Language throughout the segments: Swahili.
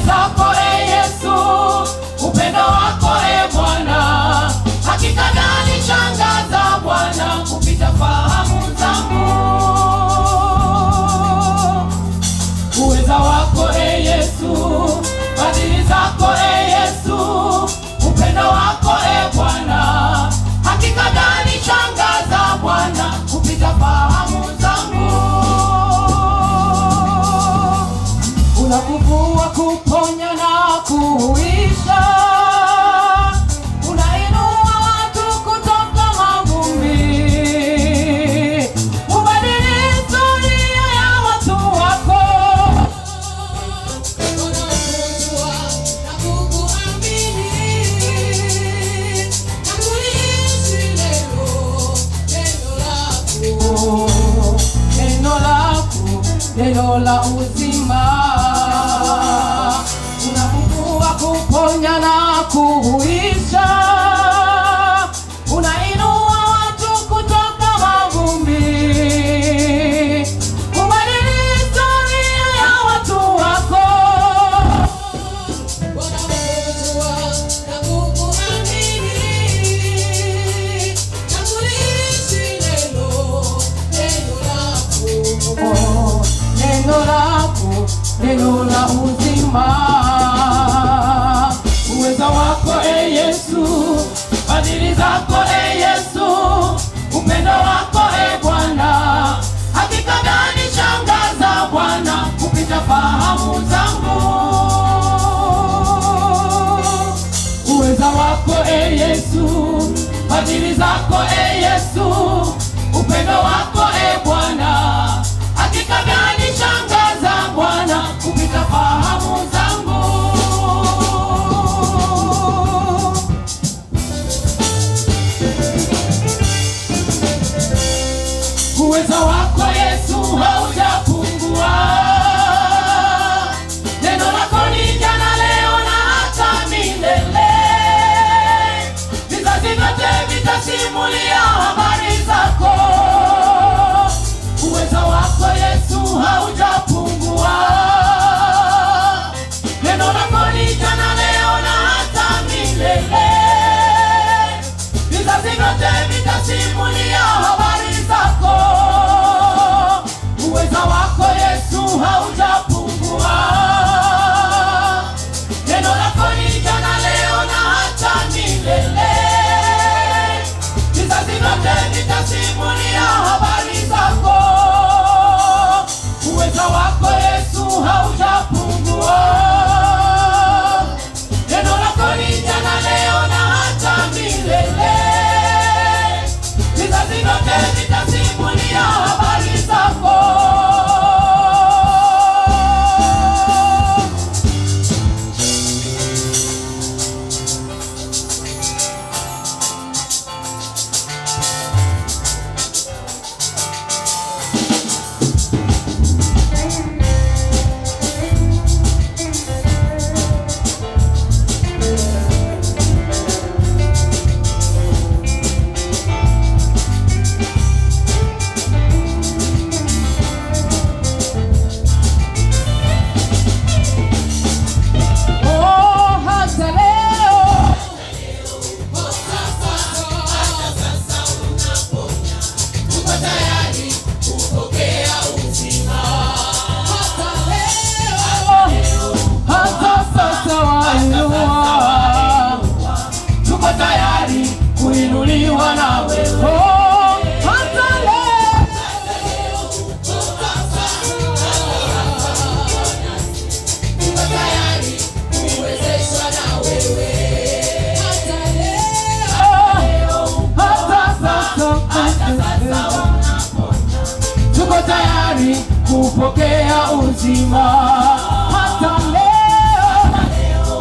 zako e Yesu, upendo wako e Bwana, hakika gani shangaza Bwana kupita fahamu zangu. Uweza wako e Yesu, fadhili zako e Yesu, upendo wako e Bwana, hakika gani shangaza Bwana kupita fahamu zangu unakuvua kuponya na kuhuisha unainua watu kutoka mavumbi ubadili historia ya watu wako neno lako neno la uzima unafufua kuponya na kuhuisha unainua watu kutoka mavumbi kubadili historia ya watu wako Oh, neno lako neno la uzima uweza wako e yesu fadhili zako e yesu upendo wako e bwana hakika gani shangaza bwana kupita fahamu zangu uweza wako e yesu fadhili zako e yesu upendo wako e bwana hakika gani shangaza bwana kupita fahamu zangu uweza wako yesu haujapungua neno lako ni jana leo na hata milele vizazi vyote vitasimulia habari zako uweza wako yesu haujapungua neno lako ni jana leo na hata milele vizazi vyote vitasimulia habari zako uweza wako yesu haujapungua neno lako ni jana leo na hata milele vizazi vyote vitasimulia habari zako uweza wako yesu haujapungua neno lako ni jana leo na hata milele vizazi vyote vitasimulia habari zako Oh, hata leo hata sasa wainua tuko tayari kuinuliwa na wewe Oh, hata leo hata sasa tuko tayari kupokea uzima hata leo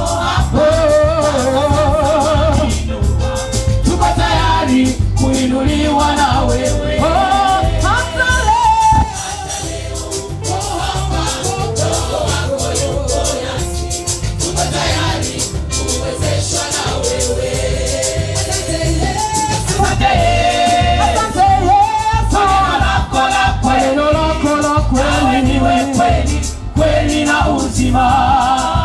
Oh, tuko tayari kuinuliwa na wewe Oh, hata leo Asante Asante Yesu. Kwa neno lako la kweli, kweli na uzima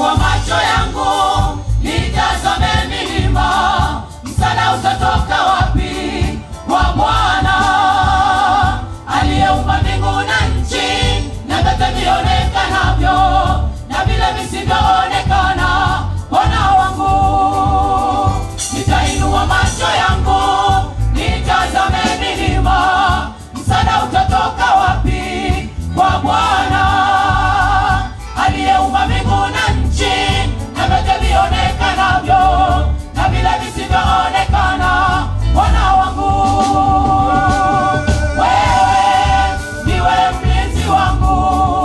Nitainua macho yangu nitazame milima, msaada utatoka wapi? Kwa Bwana aliyeumba mbingu na nchi na vyote vionekanavyo na vile visivyoonekana. Bwana wangu, nitainua macho yangu nitazame milima, msaada utatoka wapi? Kwa Bwana aliyeumba mbingu na nchi na vyote vionekanavyo na vile visivyoonekana. Bwana wangu, wewe ndiwe mlinzi wangu,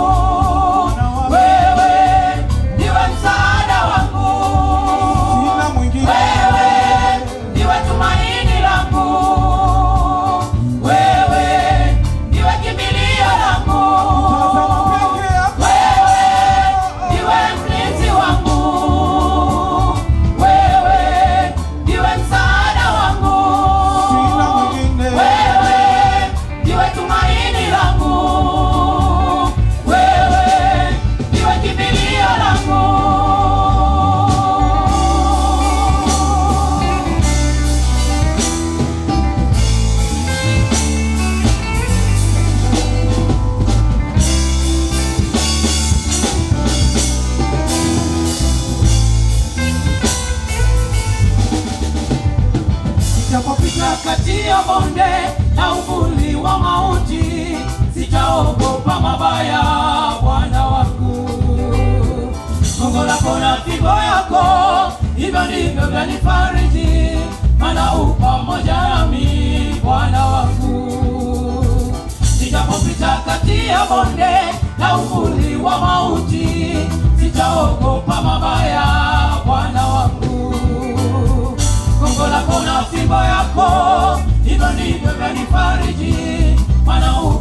wewe ndiwe msaada wangu, Sina mwingine. wewe ndiwe tumaini langu, wewe ndiwe kimbilio langu. Tazama peke yako. Wewe ndiwe mlinzi wangu, wewe ndiwe msaada wangu, Sina mwingine. wewe ndiwe tumaini langu, wewe ndiwe kimbilio langu. Sitapopita kati ya bonde na uvuli wa mauti, sitaogopa mabaya, Bwana wangu. Gongo lako na fimbo yako, hivyo ndivyo vyanifariji, maana u pamoja nami, Bwana wangu. Sitapopita kati ya bonde na uvuli wa mauti, sitaogopa mabaya, Bwana wangu gongo lako na fimbo yako, hivyo ndivyo vyanifariji, maana u